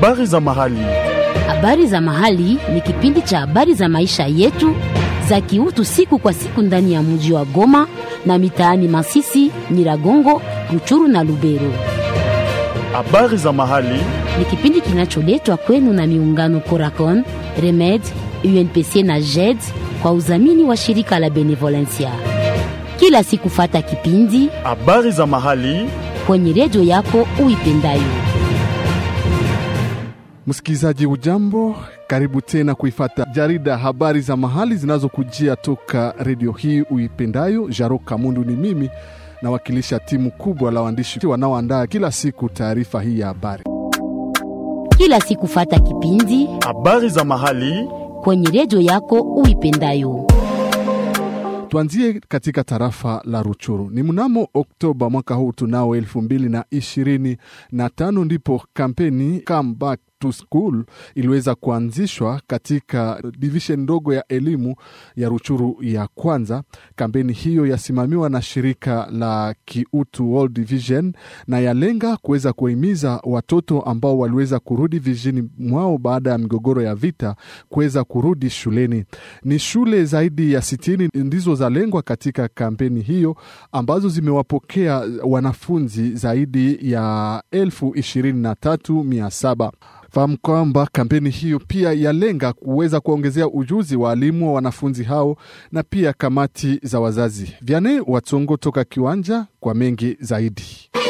Habari za mahali. Habari za mahali ni kipindi cha habari za maisha yetu za kiutu siku kwa siku ndani ya mji wa Goma na mitaani Masisi, Nyiragongo, Ruchuru na Lubero. Habari za mahali. Ni kipindi kinacholetwa kwenu na miungano Coracon, Remed, UNPC na JED kwa udhamini wa shirika la Benevolencia. Kila siku fata kipindi Habari za mahali. kwenye redio yako uipendayo. Msikilizaji ujambo, karibu tena kuifata jarida habari za mahali zinazokujia toka redio hii uipendayo. Jaro Kamundu ni mimi nawakilisha timu kubwa la waandishi wanaoandaa kila siku taarifa hii ya habari. Kila siku fata kipindi Habari za mahali. kwenye redio yako uipendayo. Tuanzie katika tarafa la Ruchuru. Ni mnamo Oktoba mwaka huu tunao elfu mbili na ishirini na tano ndipo kampeni Come Back to School iliweza kuanzishwa katika divishen ndogo ya elimu ya Ruchuru ya kwanza. Kampeni hiyo yasimamiwa na shirika la kiutu World Division na yalenga kuweza kuwahimiza watoto ambao waliweza kurudi vijijini mwao baada ya migogoro ya vita kuweza kurudi shuleni. Ni shule zaidi ya sitini ndizo zalengwa katika kampeni hiyo ambazo zimewapokea wanafunzi zaidi ya elfu ishirini na tatu mia saba. Fahamu kwamba kampeni hiyo pia yalenga kuweza kuwaongezea ujuzi waalimu wa wanafunzi hao na pia kamati za wazazi. Vyane Watsongo toka kiwanja kwa mengi zaidi.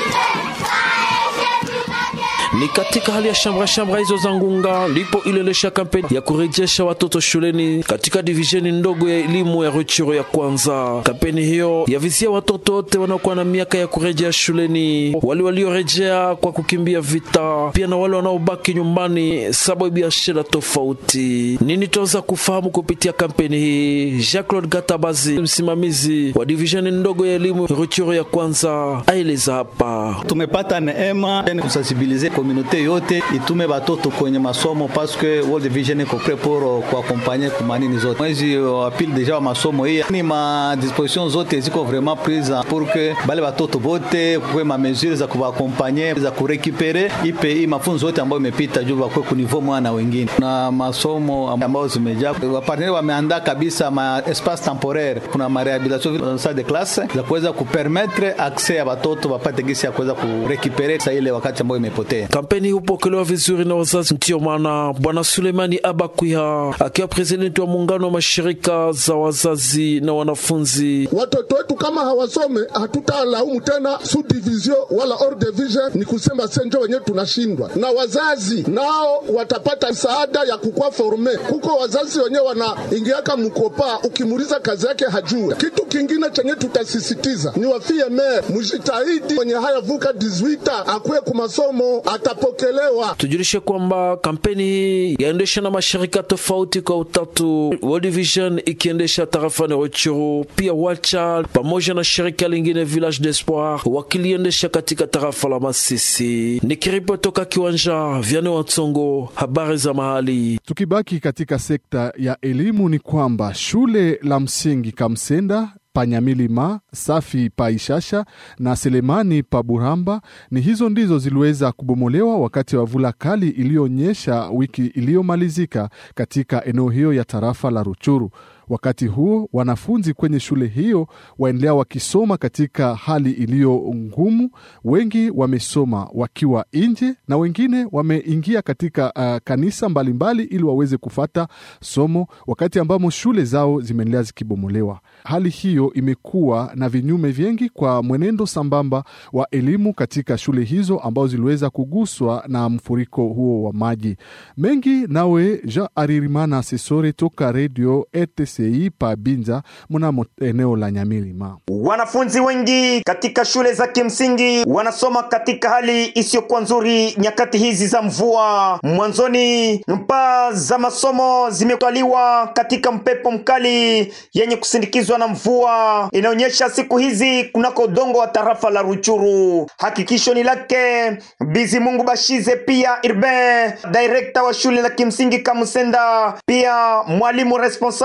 Ni katika hali ya shamra shamra hizo za Ngunga ndipo iliendesha kampeni ya kurejesha watoto shuleni katika divisheni ndogo ya elimu ya Ruchuru ya kwanza. Kampeni hiyo yavizia watoto wote wanaokuwa na miaka ya kurejea shuleni, wale waliorejea kwa kukimbia vita, pia na wale wanaobaki nyumbani sababu ya shida tofauti. Nini tunaweza kufahamu kupitia kampeni hii? Jacques Claude Gatabazi, msimamizi wa divisheni ndogo ya elimu Ruchuru ya kwanza, aeleza hapa. tumepata neema ni kusensibilize komunote yote itume batoto kwenye masomo paske World Vision iko pre pour kuakompanye kumanini zote. Mwezi wa pili deja wa masomo hii ni ma disposition zote ziko vraiment prise pour que bale batoto bote kwe ma mesure za kubakompanye za kurekipere ipe hii mafunzo yote ambayo imepita juu bakwe ku niveau mwana wengine na masomo ambayo zimejaa. Waparteneri wameandaa kabisa ma espace temporaire, kuna ma rehabilitation salle de classe za kuweza kupermettre accès ya batoto bapate gisi ya kuweza kurekipere sa ile wakati ambayo imepotea. Kampeni hii hupokelewa vizuri na wazazi. Ndiyo maana Bwana Sulemani Abakwiha akiwa presidenti wa muungano wa mashirika za wazazi na wanafunzi watoto wetu kama hawasome hatutalaumu tena subdivision wala hors division, ni kusema senjo wenyewe tunashindwa, na wazazi nao watapata msaada ya kukua forme. Kuko wazazi wenyewe wanaingiaka mkopa, ukimuuliza kazi yake hajue. Kitu kingine chenye tutasisitiza ni wafie me mujitahidi kwenye haya vuka 18 akuye kumasomo atapokelewa. tujulishe kwamba kampeni hii yaendesha na mashirika tofauti kwa utatu, World Vision ikiendesha tarafani Ruchuru, pia Wacha pamoja na shirika lingine Village d'Espoir wakiliendesha katika tarafa la Masisi. Nikiripoti toka kiwanja Vyane Watsongo, habari za mahali. Tukibaki katika sekta ya elimu ni kwamba shule la msingi Kamsenda Panyamilima, Safi pa Ishasha na Selemani pa Buramba ni hizo ndizo ziliweza kubomolewa wakati wa vula kali iliyonyesha wiki iliyomalizika katika eneo hiyo ya tarafa la Ruchuru. Wakati huo wanafunzi kwenye shule hiyo waendelea wakisoma katika hali iliyo ngumu. Wengi wamesoma wakiwa nje na wengine wameingia katika uh, kanisa mbalimbali ili waweze kufata somo, wakati ambamo shule zao zimeendelea zikibomolewa. Hali hiyo imekuwa na vinyume vingi kwa mwenendo sambamba wa elimu katika shule hizo ambazo ziliweza kuguswa na mfuriko huo wa maji mengi. Nawe Jean Aririmana Sesore toka redio RTCI pa Binza mnamo eneo la Nyamilima. Wanafunzi wengi katika shule za kimsingi wanasoma katika hali isiyokuwa nzuri nyakati hizi za mvua. Mwanzoni paa za masomo zimetwaliwa katika mpepo mkali yenye kusindikizwa na mvua inaonyesha siku hizi kunako udongo wa tarafa la Ruchuru. Hakikisho ni lake Bizi Mungu Bashize, pia Irben, director wa shule la kimsingi Kamusenda, pia mwalimu responsable kuna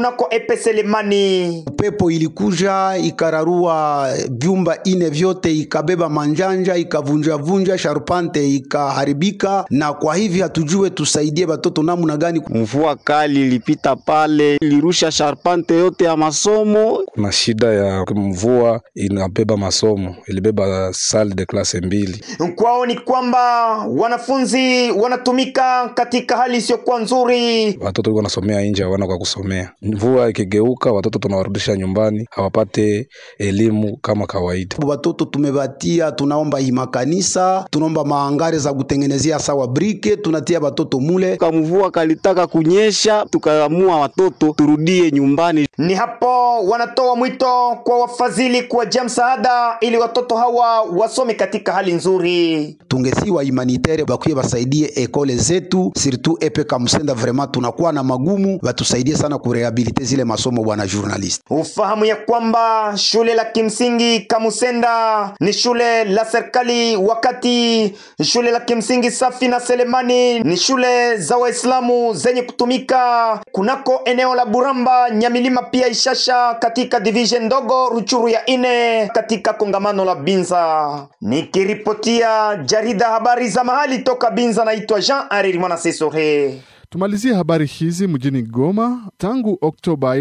kunako epe Selemani. Pepo ilikuja ikararua vyumba ine vyote, ikabeba manjanja, ikavunjavunja, sharpante ikaharibika, na kwa hivi hatujue tusaidie batoto namna gani. Mvua kali ilipita pale, ilirusha sharpante yote ya masomo. Kuna shida ya mvua inabeba masomo, ilibeba salle de classe mbili. Kwao ni kwamba wanafunzi wanatumika katika hali isiyokuwa nzuri. Watoto wanasomea nje, hawana kwa kusomea. Mvua ikigeuka, watoto tunawarudisha nyumbani, hawapate elimu kama kawaida. Watoto tumebatia, tunaomba imakanisa, tunaomba maangare za kutengenezea sawa brike, tunatia watoto mule. Kamvua kalitaka kunyesha, tukaamua watoto turudie nyumbani. Ni hapo wanatoa mwito kwa wafadhili kuwajia msaada ili watoto hawa wasome katika hali nzuri. Tungesiwa humanitere bakuye basaidie ekole zetu surtout epe Kamusenda, vraiment tunakuwa na magumu, batusaidie sana kurehabilite zile masomo, bwana journalist. Ufahamu ya kwamba shule la kimsingi Kamusenda ni shule la serikali, wakati shule la kimsingi Safi na Selemani ni shule za Waislamu zenye kutumika kunako eneo la Buramba, Nyamilima pia Ishasha katika division ndogo Ruchuru ya ine katika kongamano la Binza. Nikiripotia jarida habari za mahali toka Binza, naitwa Jean Ariri Mwana Sesore. Tumalizie habari hizi mjini Goma. Tangu Oktoba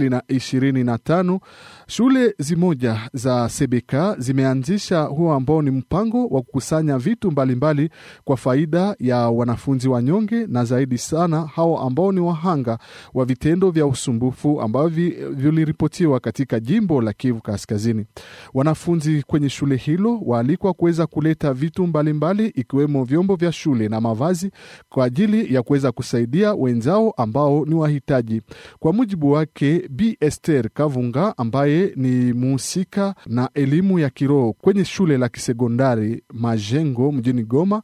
2025 shule zimoja za Sebeka zimeanzisha huo ambao ni mpango wa kukusanya vitu mbalimbali mbali kwa faida ya wanafunzi wanyonge na zaidi sana hao ambao ni wahanga wa vitendo vya usumbufu ambavyo viliripotiwa katika jimbo la Kivu Kaskazini. Wanafunzi kwenye shule hilo waalikwa kuweza kuleta vitu mbalimbali mbali, ikiwemo vyombo vya shule na mavazi kwa ajili ya kuweza kusaidia wenzao ambao ni wahitaji. Kwa mujibu wake Bi Esther Kavunga ambaye ni muhusika na elimu ya kiroho kwenye shule la kisekondari Majengo mjini Goma,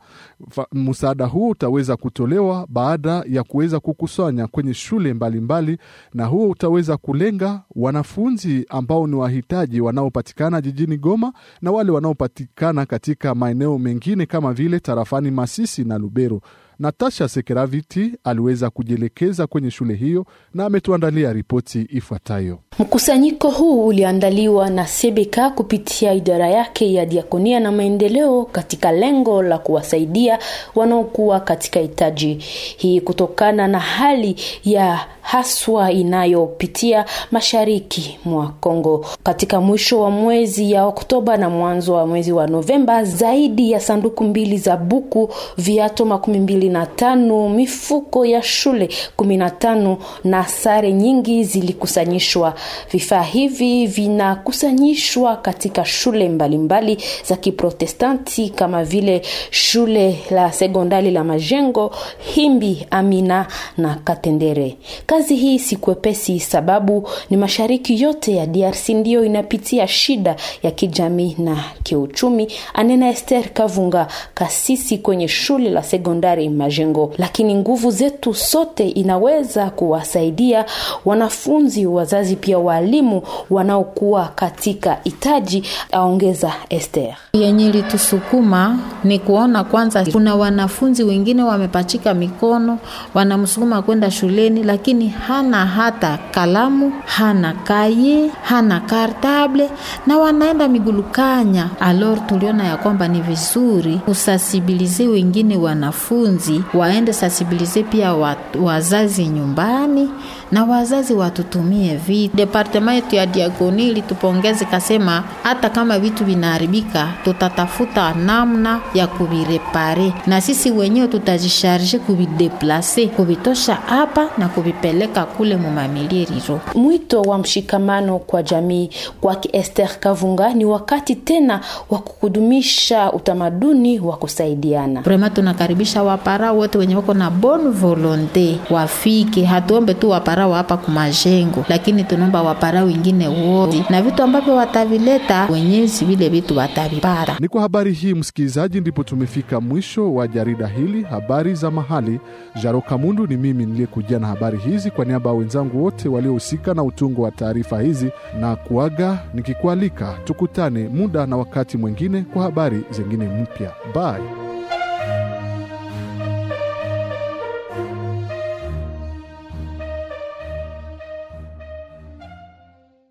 msaada huo utaweza kutolewa baada ya kuweza kukusanya kwenye shule mbalimbali mbali, na huo utaweza kulenga wanafunzi ambao ni wahitaji wanaopatikana jijini Goma na wale wanaopatikana katika maeneo mengine kama vile tarafani Masisi na Lubero. Natasha Sekeraviti aliweza kujielekeza kwenye shule hiyo na ametuandalia ripoti ifuatayo. Mkusanyiko huu uliandaliwa na Sebeka kupitia idara yake ya diakonia na maendeleo katika lengo la kuwasaidia wanaokuwa katika hitaji hii kutokana na hali ya haswa inayopitia mashariki mwa Kongo. Katika mwisho wa mwezi ya Oktoba na mwanzo wa mwezi wa Novemba, zaidi ya sanduku mbili za buku, viato makumi mbili na tano, mifuko ya shule kumi na tano na sare nyingi zilikusanyishwa. Vifaa hivi vinakusanyishwa katika shule mbalimbali mbali za Kiprotestanti kama vile shule la sekondari la Majengo, Himbi, Amina na Katendere. Kazi hii si kwepesi, sababu ni mashariki yote ya DRC ndiyo inapitia shida ya kijamii na kiuchumi, anena Esther Kavunga, kasisi kwenye shule la sekondari Majengo. Lakini nguvu zetu sote inaweza kuwasaidia wanafunzi, wazazi, pia walimu wanaokuwa katika hitaji, aongeza Esther. Yenye ilitusukuma ni kuona kwanza, kuna wanafunzi wengine wamepachika mikono, wanamsukuma kwenda shuleni, lakini hana hata kalamu, hana kaye, hana kartable na wanaenda migulukanya. Alor, tuliona ya kwamba ni vizuri kusasibilize wengine wanafunzi waende sasibilize pia wa, wazazi nyumbani na wazazi watutumie vitu. Departement yetu ya diakoni ilitupongeza ikasema, hata kama vitu vinaharibika, tutatafuta namna ya kuvirepare na sisi wenyewe tutajisharge kuvideplase, kuvitosha hapa na kuvipeleka kule mumamilieriro. Mwito wa mshikamano kwa jamii kwake Esther Kavunga ni wakati tena wa kukudumisha utamaduni wa kusaidiana. Vrema tunakaribisha wapara wote wenye wako na bon volonte wafike, hatuombe tu wapara wa hapa kumajengo, lakini tunaomba wapara wengine wote na vitu ambavyo watavileta wenyezi, vile vitu watavipata. Ni kwa habari hii msikilizaji, ndipo tumefika mwisho wa jarida hili habari za mahali. Jaro Kamundu ni mimi niliyekujia na habari hizi kwa niaba ya wenzangu wote waliohusika na utungo wa taarifa hizi, na kuaga nikikualika tukutane muda na wakati mwingine kwa habari zingine mpya. Bye.